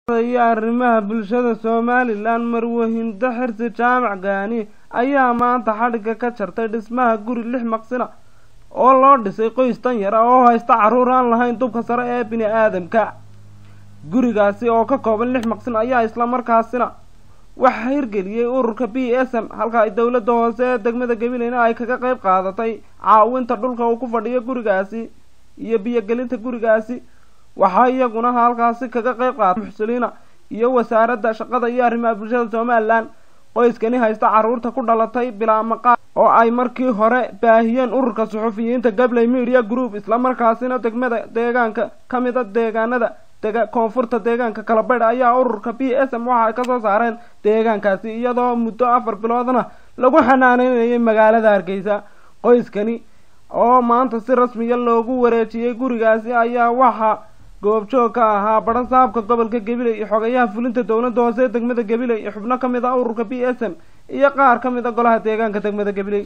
iyo arrimaha bulshada somalilan marwahindo xirsi jaamac gaani ayaa maanta xadhigga ka jartay dhismaha guri lix maqsina oo loo dhisay qoys tan yar ah oo haysta carruur aan lahayn dubka sare ee bini aadamka gurigaasi oo ka kooban lix maqsin ayaa islamarkaasina waxaa hirgeliyey ururka b s m halka ay dowladda hoose ee degmada gabileyna ay kaga qayb qaadatay caawinta dhulka uu ku fadhiyo gurigaasi iyo biyogelinta gurigaasi waxaa iyaguna halkaasi kaga qayb qaatay muxsiliina iyo wasaaradda shaqada iyo arrimaha bulshada somalilan qoyskani haysta carruurta ku dhalatay bilaa maqaal oo ay markii hore baahiyeen ururka suxufiyiinta gabley media group islamarkaasina degmada deegaanka ka mida deegaanada dega koonfurta deegaanka kalabaydh ayaa ururka b s m waxa ay kasoo saareen deegaankaasi iyadoo muddo afar biloodna lagu xanaaneynayay magaalada hargeysa qoyskani oo maanta si rasmiya loogu wareejiyey gurigaasi ayaa waxaa goobjoog ka ahaa badhasaabka gobolka gabiley iyo xogayaha fulinta dowladda hoose ee degmada gabiley iyo xubno ka mid ah ururka b s m iyo qaar ka mid a golaha deegaanka degmada gabiley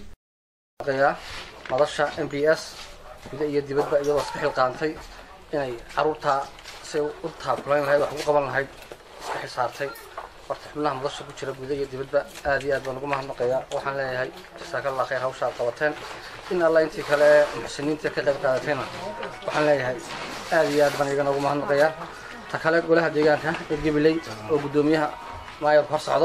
madasha m b s guda iyo dibadba iyadoo iska xilqaantay inay caruurtaa say u taakulayn lahayd wax ugu qaban lahayd iska xisaartay horta xubnaha madasha ku jira guda iyo dibadba aad iyo aad baan ugu mahadnaqayaa waxaan leeyahay jasaakallah khayr hawsha aad qabateen in alla intii kale ee muxsiniinta ka qayb qaadatayna waxaan leeyahay aad iyo aad baan iyagana ugu mahadnaqayaa ta kale golaha deegaanka ee gabiley oo guddoomiyaha maayarku hor socdo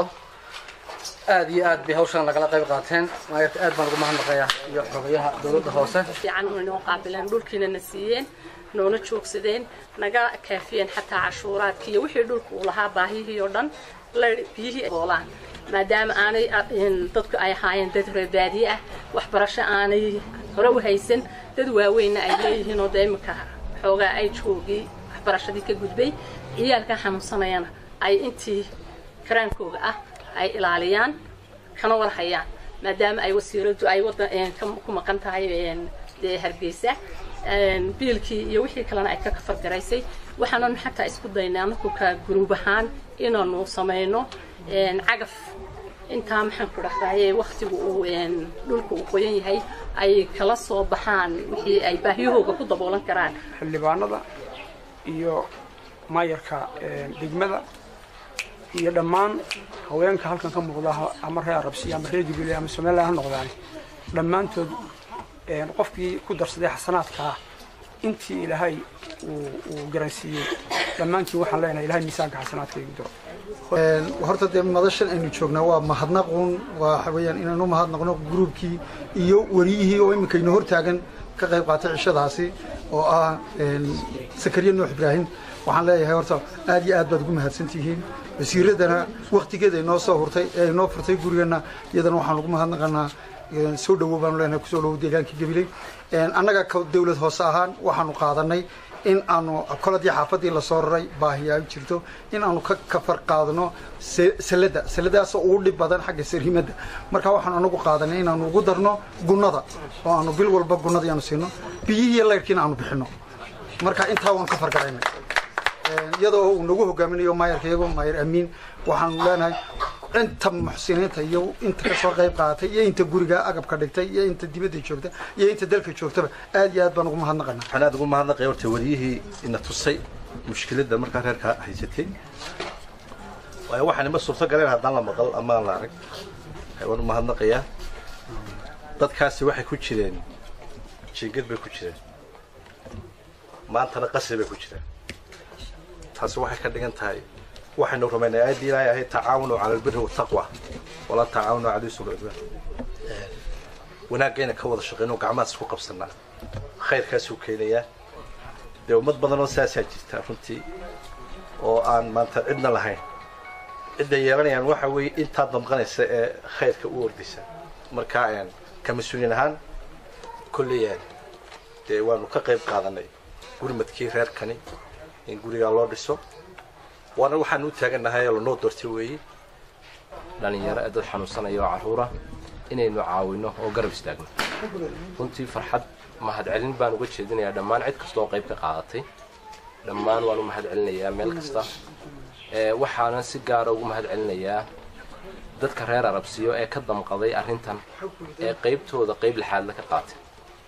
aad iyo aad bay hawshan lagala qayb qaateen maayarka aad baan ugu mahadnaqayaa iyo xogayaha dowladda hoose fiican una noo qaabileen dhulkiina na siiyeen noona joogsadeen naga kaafiyeen xataa cashuuraadki iyo wixii dhulka uu lahaa baahihii oo dhan la biyihii boolaan maadaama aanay dadku ay ahaayeen dad reebaadiye ah waxbarasho aanay hore u haysan dad waaweynna ay leeyihiin oo dee iminka xoogaa ay joogii waxbarashadii ka gudbay ciyaalka xanuunsanayana ay intii karaankooga ah ay ilaaliyaan kana warhayaan maadaama ay wasiiradu ay wada ku maqan tahay dee hargeysa biilkii iyo wixii kalena ay ka kafargaraysay waxaanan xataa isku daynay anaku ka guruub ahaan inaanu samayno cagaf intaa maxaan ku dhahdaye waktigu uu dhulka uu qoyan yahay ay kala soo baxaan wixii ay baahiyahooga ku daboolan karaan xildhibaanada iyo maayarka degmada iyo dhammaan haweenka halkan ka muuqda ama reer arabsiya ama reer jubilee ama somaliland ha noqdaan dhammaantood qofkii ku darsaday xasanaadkaa intii ilaahay uu garansiiyey dhammaantiin waxaan leenahay ilahay miisaanka xasanaadka igu diro horta dee madashan aynu joognaa waa mahadnaqun waxa weeyaan inaan u mahadnaqno gruubkii iyo wariyihii oo iminkaynu hortaagan ka qayb qaatay cishadaasi oo ah sakariya nuux ibraahim waxaan leeyahay horta aad iyo aad baad ugu mahadsantihiin wasiiradana waktigeeda inoo soo hurtay ee inoo furtay gurigeenna iyadana waxaan ugu mahadnaqanaa soo dhawow baanu leenahay kusoo dhawow deegaanka gabiley annaga dawlad hoose ahaan waxaanu qaadanay in aanu koladii xaafadii lasoo raray baahiyaa jirto in aanu ka kafar qaadno salada saladaasoo ugu dhib badan xagga sarhimadda marka waxaanu anagu qaadanay inaanu ugu darno gunnada oo aanu bil walba gunnadii aanu siino biyihii laydhkiina aanu bixino marka intaa waanu ka fargaraynay iyadoo uu nagu hogaaminayo maayarka iyagoo maayar amiin waxaanu leenahay inta muxsiniinta iyo inta kasoo qayb qaadatay iyo inta guriga agabka dhigtay iyo inta dibadda joogta iyo inta dalka joogtaba aad iyo aad baan ugu mahadnaqana waxaan aad ugu mahadnaqaya horta wariyihii ina tusay mushkiladda markaa reerka haysatay waayo waxaan ima suurto galeen haddaan la maqal ama aan la arag waan u mahadnaqayaa dadkaasi waxay ku jireen jiingad bay ku jireen maantana qasri bay ku jireen taasi waxay ka dhigan tahay waxaynu rumaynay aayaddii ilaahay ahayd tacaawanu cala albiri wataqwa walaa tacaawanu cala ismi walcudwaan wanaagayna ka wada shaqeyno gacmahaas isku qabsanaa khayrkaasuu keenayaa dee ummad badan oo saasaa jirta runtii oo aan maanta cidna lahayn cidda yeelanayaan waxa weeye intaa damqanaysa ee khayrka u ordaysa marka ka mas-uuliin ahaan kolleyaan dee waanu ka qayb qaadanay gurmadkii reerkani in gurigaa loo dhiso waana waxaan u taagannahay oo lanoo doortay weeye dhallinyaro ee dad xanuunsanaya oo carruura inaynu caawinno oo garab istaagno runtii farxad mahadcelin baan uga jeedinayaa dhammaan cid kasta oo qayb ka qaadatay dhammaan waan u mahadcelinayaa meel kasta waxaanan si gaara ugu mahadcelinayaa dadka reer arabsiyo ee ka damqaday arrintan ee qaybtooda qayb lixaadla ka qaatay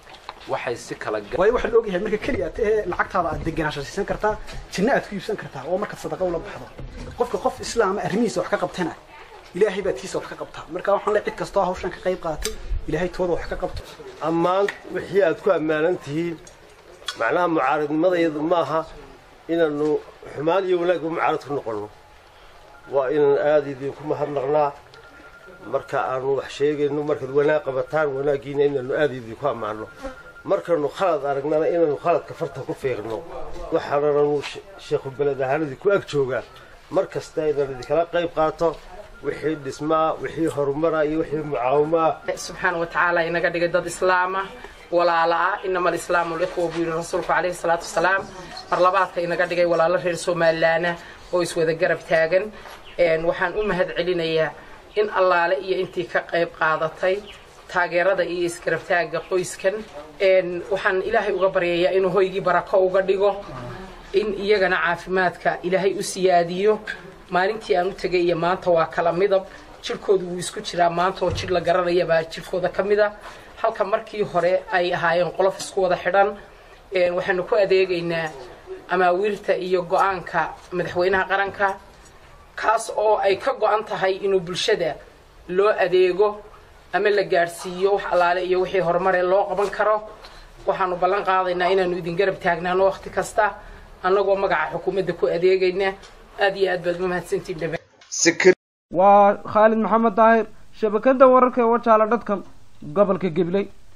waxay si kala waayo waxaa la ogyahay marka keliya ee lacagtaada aad degenaansho siisan kartaa jinna aad ku iibsan kartaa oo markaad sadaqa ula baxdo qofka qof islaama arrimihiisa wax ka qabtana ilaahay baad tiisa wax ka qabtaa marka waxaan le cid kastoo hawshan ka qayb qaatay ilaahay tooda wax ka qabto ammaan wixii aad ku ammaanan tihiin macnaha mucaaradnimadayadu maaha inaanu xumaan iyo wanaagba mucaarad ku noqonno waa inaan aada idinku mahadnaqnaa marka aanu wax sheegayno markaad wanaag qabataan wanaaggiina inaanu aada idinku ammaanno markanu khalad aragnana inaanu khaladka farta ku fiiqno waxaananu sheekhu beled ahaan idinku ag joogaa mar kasta inaan idinkala qayb qaato wixii dhismaa wixii horumara iyo wixii mucaawamaa subxaana wa tacaala inaga dhigay dad islaama walaala ah inama alislaamu likhwa buu yidhi rasuulku calayhi salaatu wasalaam mar labaadka inaga dhigay walaalo reer somalilaana oo iswada garab taagan waxaan u mahad celinayaa in allaale iyo intii ka qayb qaadatay taageerada iyo isgarabtaagga qoyskan waxaan ilaahay uga baryayaa inuu hoygii barako uga dhigo in iyagana caafimaadka ilaahay u siyaadiyo maalintii aan u tegay iyo maanta waa kala midab jirhkoodu wuu isku jiraa maanta oo jir la garanayabaa jirhkooda ka mid a halka markii hore ay ahaayeen qolof isku wada xidhan waxaanu ku adeegaynaa amaawiirta iyo go-aanka madaxweynaha qaranka kaas oo ay ka go-an tahay inuu bulshada loo adeego ama la gaadhsiiyo wax allaale iyo wixii horumare loo qaban karo waxaanu ballan qaadaynaa inaanu idin garab taagnaano wakhti kasta annagoo magaca xukuumadda ku adeegayna aad iyo aad baad umahadsantiin dhabe waa khaalid maxamed daahir shabakada wararka ee wajaala dadkan gobolka gabiley